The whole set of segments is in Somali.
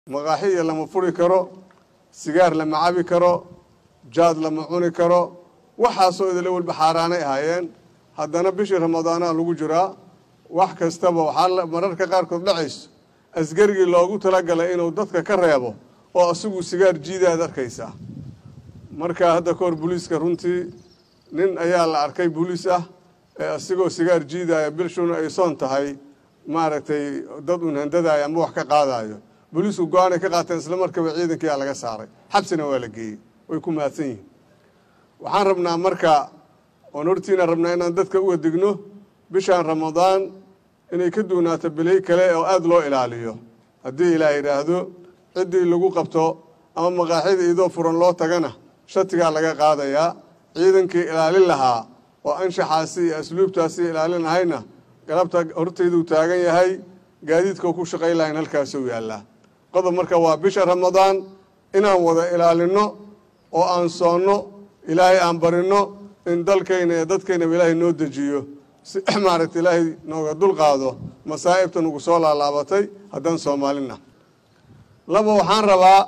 maqaaxiya lama furi karo sigaar lama cabi karo jaad lama cuni karo waxaasoo idila walba xaaraanay ahaayeen haddana bishii ramadaanaa lagu jiraa wax kastaba waxaa mararka qaarkood dhacayso askarigii loogu talagalay inuu dadka ka reebo oo asigu sigaar jiidaad arkaysaa marka hadda kahor booliiska runtii nin ayaa la arkay booliis ah ee asigoo sigaar jiidaya bilshuna ay soon tahay maaragtay dad un handadayo ama wax ka qaadayo booliisku go-aanay ka qaateen isla markaba ciidankiyaa laga saaray xabsina waa la geeyey way ku mahadsan yihiin waxaan rabnaa marka oon hortiina rabnaa inaan dadka uga digno bishaan ramadaan inay ka duunaato bilay kale oo aada loo ilaaliyo haddii ilaah yidhaahdo ciddii lagu qabto ama maqaaxida idoo furan loo tagana shatigaa laga qaadayaa ciidankii ilaalin lahaa oo anshaxaasi iyo asluubtaasi ilaalin lahayna galabta hortayduu taagan yahay gaadiidkao ku shaqayn lahayn halkaasuu yaallaa qodob marka waa bisha ramadaan inaan wada ilaalinno oo aan soonno ilaahay aan barinno in dalkayna iyo dadkaynaba ilaahay noo dejiyo si maaragta ilaahay nooga dulqaado masaa'ibta nagu soo laalaabatay haddaan soomaalina laba waxaan rabaa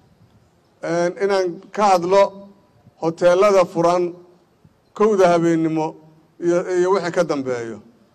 inaan ka hadlo hoteelada furan kowda habeennimo iyo wixii ka dambeeyo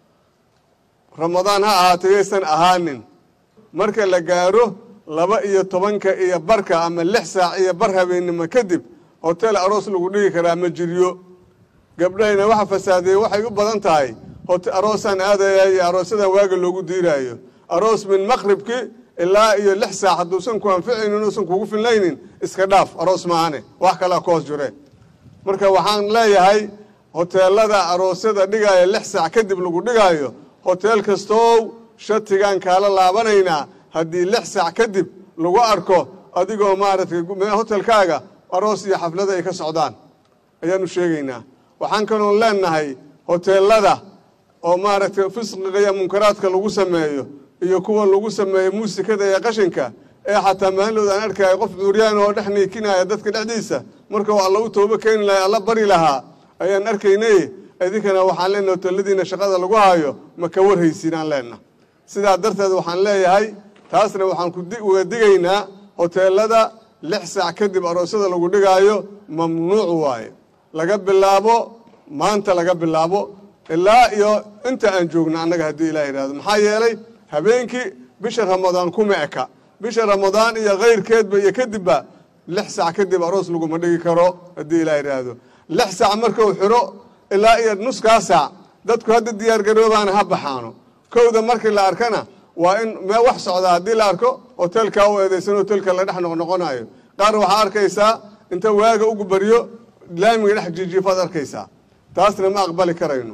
ramadaan ha ahaatay yaysan ahaanin marka la gaaro laba iyo tobanka iyo barka ama lix saac iyo bar habeennimo kadib hotel aroos lagu dhigi karaa ma jiryo gabdhahayna waxa fasaadeeye waxay u badan tahay aroosaan aadaya iyo aroosadan waaga loogu diiraayo aroos min maqribki ilaa iyo lix saac hadduusan ku anficaynin uusan kugu filnaynin iska dhaaf aroos maahane wax kalaa ku hoos jire marka waxaan leeyahay hoteelada aroosyada dhigaayo lix saac kadib lagu dhigaayo hoteel kastoow shatigaan kaala laabanaynaa haddii lix saac kadib lagu arko adigoo maaragtay hotelkaaga aroos iyo xaflada ay ka socdaan ayaanu sheegaynaa waxaan kaloon leenahay hoteelada oo maaragtay fisqiga iyo munkaraadka lagu sameeyo iyo kuwa lagu sameeyo muusikada iyo qashinka ee xataa maalinood aan arkaayo qof cuuryaan oo dhex niikinaya dadka dhexdiisa markau alla u toobo keeni lahay alla bari lahaa ayaan arkaynay idinkana waxaan leenahay hoteeladiina shaqada lagu hayo ma ka warhaysiinaan leenna sidaa darteed waxaan leeyahay taasna waxaan uga digaynaa hoteelada lix saac kadib aroosyada lagu dhigaayo mamnuuc waaye laga bilaabo maanta laga bilaabo ilaa iyo inta aan joogno annaga haddii ilah yidhahdo maxaa yeelay habeenkii bisha ramadaan kuma eka bisha ramadaan iyo kayrkeedba iyo kadibba lix saac kadib aroos laguma dhigi karo haddii ilah yidhaahdo lix saac markuu xiro ilaa iyo nuskaa saac dadku hadda diyaargaroobaana ha baxaano kowda markii la arkana waa in mee wax socdaa haddii la arko hotelkaa u eedaysan hotelka la dhex noqnoqonayo qaar waxaa arkaysaa inta waaga ugu baryo laamiga dhex jiijiifaad arkaysaa taasna ma aqbali karayno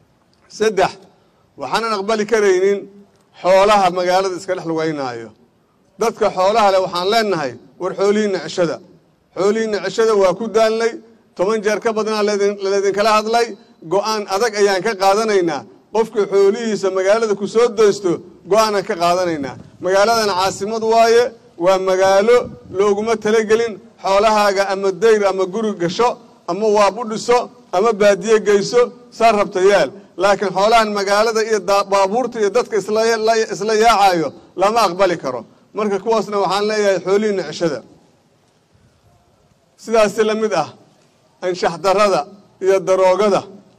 saddex waxaanan aqbali karaynin xoolaha magaalada iska dhex lugaynaayo dadka xoolaha leh waxaan leenahay war xoolihiinna ceshada xoolihiinna ceshada waa ku daalnay toban jeer ka badnaa laleedinkala hadlay go-aan adag ayaan ka qaadanaynaa qofka xoolihiisa magaalada ku soo daysto go-aanaan ka qaadanaynaa magaaladan caasimad waaye waa magaalo looguma talagelin xoolahaaga ama dayr ama guri gasho ama waab u dhiso ama baadiye geyso saa rabta yaal laakiin xoolahan magaalada iyo baabuurta iyo dadka isla yaacayo lama aqbali karo marka kuwaasna waxaan leeyahay xoolihiinna ceshada sidaasi la mid ah anshax darada iyo daroogada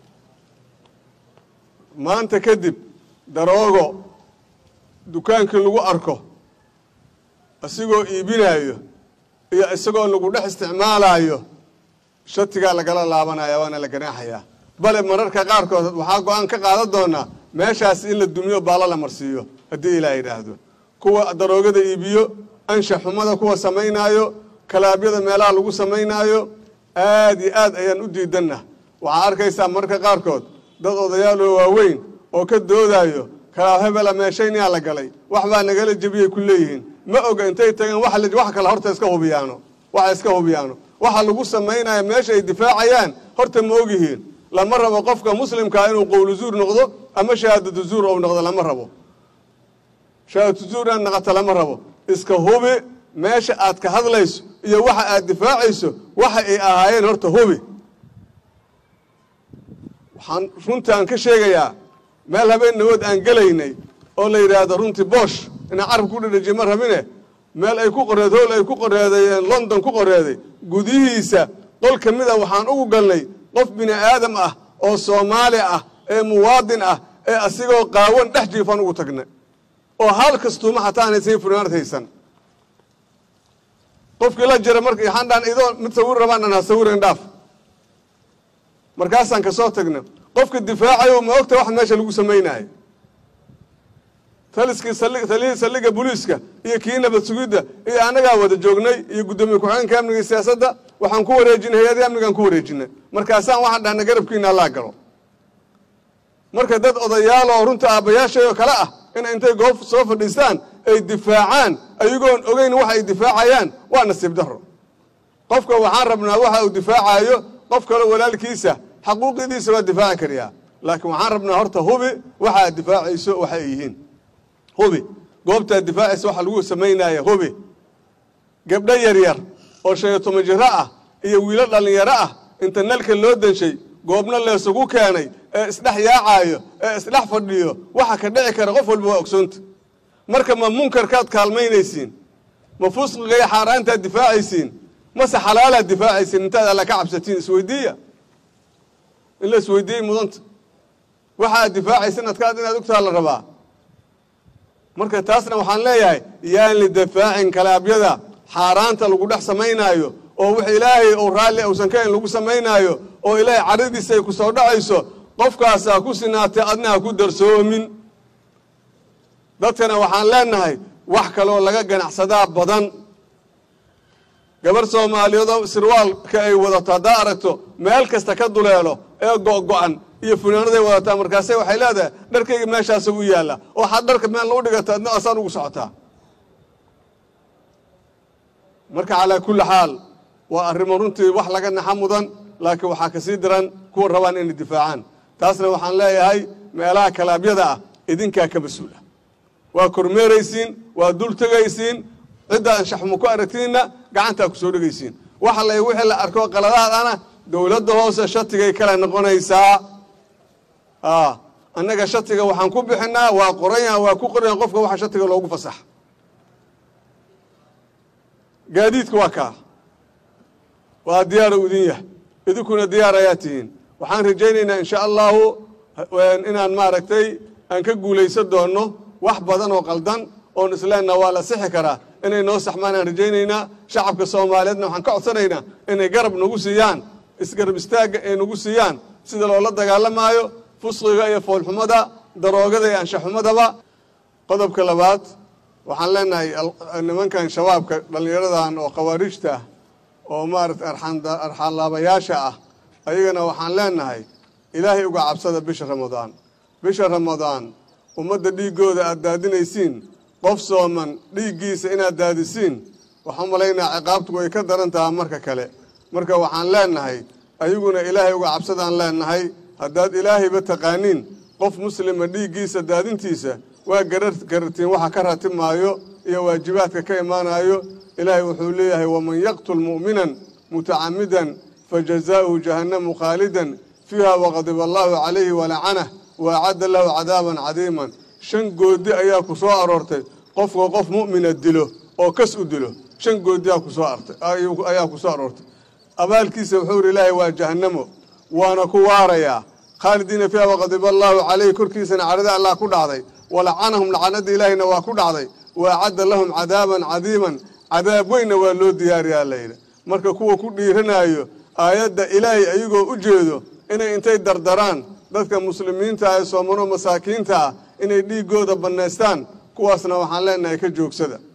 maanta kadib daroogo dukaankii lagu arko isigoo iibinaayo iyo isagoo lagu dhex isticmaalayo shatigaa lagala laabanaya waana la ganaaxayaa bale mararka qaarkood waxaa go-aan ka qaadan doonaa meeshaas in la dumiyo baalo la marsiiyo haddii ilaa yidhaahdo kuwa daroogada iibiyo anshax xumada kuwa samaynaayo kalaabyada meelaha lagu samaynaayo aad iyo aad ayaan u diidanna waxaa arkaysaa mararka qaarkood dad odayaaloo waaweyn oo ka doodayo kalaab hebela meeshaynayaa la galay wax baa nagala jebiyay ku leeyihiin ma oga intay tageen wax kale horta iska hubiyaano waxa iska hubiyaano waxa lagu samaynaya meesha ay difaacayaan horta ma ogyihiin lama rabo qofka muslimkaa inuu qowlu zuur noqdo ama shahaadatu zuur ou noqdo lama rabo shahaadatu zuur inaad naqato lama rabo iska hubi meesha aad ka hadlayso iyo waxa aad difaacayso waxa ay ahaayeen horta hubi waxaan runtaan ka sheegayaa meel habeen nawood aan gelaynay oo la yidhaahdo runtii boosh inaan carabka ku dhadhajiye ma rabine meel ay ku qoreed howl ay ku qoreeday london ku qoreeday gudihiisa qol ka mid a waxaan ugu galnay qof bini aadam ah oo soomaali ah ee muwaadin ah ee asigoo qaawan dhex jiifaan ugu tagnay oo hal kastuuma xataa aanay sii funaanad haysan qofkii la jira marka waxaan dhaan idoo mid sawir rabaan dhan ha sawiran dhaaf markaasaan ka soo tagna qofka difaacayo ma ogta wax meesha lagu samaynayo taliskii taliyihii saldhigga booliiska iyo kii nabad sugidda iyo annagaa wada joognay iyo guddoomiye ku-xigeenka amniga iyo siyaasadda waxaan ku wareejinay hay-adii amnigaan ku wareejinay markaasaan waxaan dhahnay garabkiina allaa galo marka dad odayaal oo runta aabbayaashay oo kale ah in intay goob soo fadhiistaan ay difaacaan ayagoon ogeyn waxa ay difaacayaan waa nasiib darro qofka waxaan rabnaa waxa uu difaacayo qof kale walaalkiisa xaquuqidiisa waa difaaci kariyaa laakiin waxaan rabnaa horta hubi waxa aad difaacayso waxa ay yihiin hubi goobtaad difaacaysa waxa lagu samaynaya hubi gabdho yaryar oo shan iyo toban jiro ah iyo wiilo dhallinyaro ah inta nalka loo denshay goobna leesugu keenay ee isdhex yaacaayo ee isdhex fadhiyo waxa ka dhici kara qof walba waa ogsoonta marka ma munkarkaad kaalmaynaysiin ma fusqiga iyo xaaraantaad difaacaysiin mase xalaalaad difaacaysiin intaad alla ka cabsatiin isweydiiya in la isweydiiyey mudanta waxa aad difaacaysin adkaad inaad ogtaha la rabaa marka taasna waxaan leeyahay yaan lidafaacin kalaabyada xaaraanta lagu dhex samaynaayo oo wix ilaahay ou raalli uusan ka hayn lagu samaynaayo oo ilaahay caradiisa ay ku soo dhacayso qofkaasaa ku sinaatay adna ha ku darsoomin dadkana waxaan leenahay wax kaloo laga ganacsadaa badan gabarh soomaaliyeedoo sirwaalka ay wadato haddaa aragto meel kasta ka duleelo ee go-go-an iyo funaanaday wadataa markaase waxay leedahay dharkayga meeshaasa u yaalla oo waxaad dharka meel u dhigata adna asaan ugu socotaa marka calaa kulli xaal waa arrimo runtii wax laga naxa mudan laakiin waxaa kasii daran kuwa rabaan inay difaacaan taasna waxaan leeyahay meelaha kalaabyada ah idinkaa ka mas-uula waa kormeeraysiin waa dul tegaysiin cidda anshaxmo ku aragtiinna gacantaa ku soo dhegaysiin waxa la wixii la arko qaladaadana dowladda hoose shatigay kala noqonaysaa annaga shatiga waxaan ku bixinaa waa qoranya waa ku qoranya qofka waxa shatiga loogu fasax gaadiidka waa kaa waa diyaara u idin yahay idinkuna diyaar ayaa tihiin waxaan rajaynaynaa insha allahu inaan maaragtay aan ka guulaysan doonno wax badan oo qaldan oon isleenna waa la sixi karaa inay noo saxmaan aan rajaynaynaa shacabka soomaaliyeedna waxaan ka codsanaynaa inay garab nagu siiyaan isgarab istaagga ay nagu siiyaan sida loola dagaalamaayo fusqiga iyo foolxumada daroogada iyo anshaxumadaba qodobka labaad waxaan leenahay nimankan shabaabka dhallinyaradan oo khawaarijta ah oo maarata arxaanlaabayaasha ah ayagana waxaan leenahay ilaahay uga cabsada bisha ramadaan bisha ramadaan ummadda dhiiggooda aad daadinaysiin qof sooman dhiiggiisa inaad daadisiin waxaan malaynaa ciqaabtu way ka daran tahaa marka kale marka waxaan leenahay ayaguna ilaahay uga cabsadaan leenahay haddaad ilaahayba taqaaniin qof muslima dhiiggiisa daadintiisa waa garartiin waxa ka ratimaayo iyo waajibaadka ka imaanayo ilaahay wuxuu leeyahay waman yaqtul mu'minan mutacamidan fajazaa'uhu jahannamu khaalidan fiiha waqadiba allaahu calayhi walacanah waacadda lahu cadaaban cadiiman shan goodi ayaa ku soo aroortay qofka qof mu'mina dilo oo kas u dilo shan goodi ayaa ku soo aroortay abaalkiisa wuxuu yidhi ilaahay waa jahannamo waana ku waarayaa khaalidiina fiiha waqadiba allaahu calayhi korkiisana cadhada allah ku dhacday walacanahum lacanada ilaahayna waa ku dhacday waacadda lahum cadaaban cadiiman cadaab weynna waa loo diyaariyaa layidhi marka kuwa ku dhiiranaayo aayadda ilaahay ayagoo u jeedo inay intay dardaraan dadka muslimiinta ah ee soomano masaakiinta ah inay dhiiggooda bannaystaan kuwaasna waxaan leenahay ka joogsada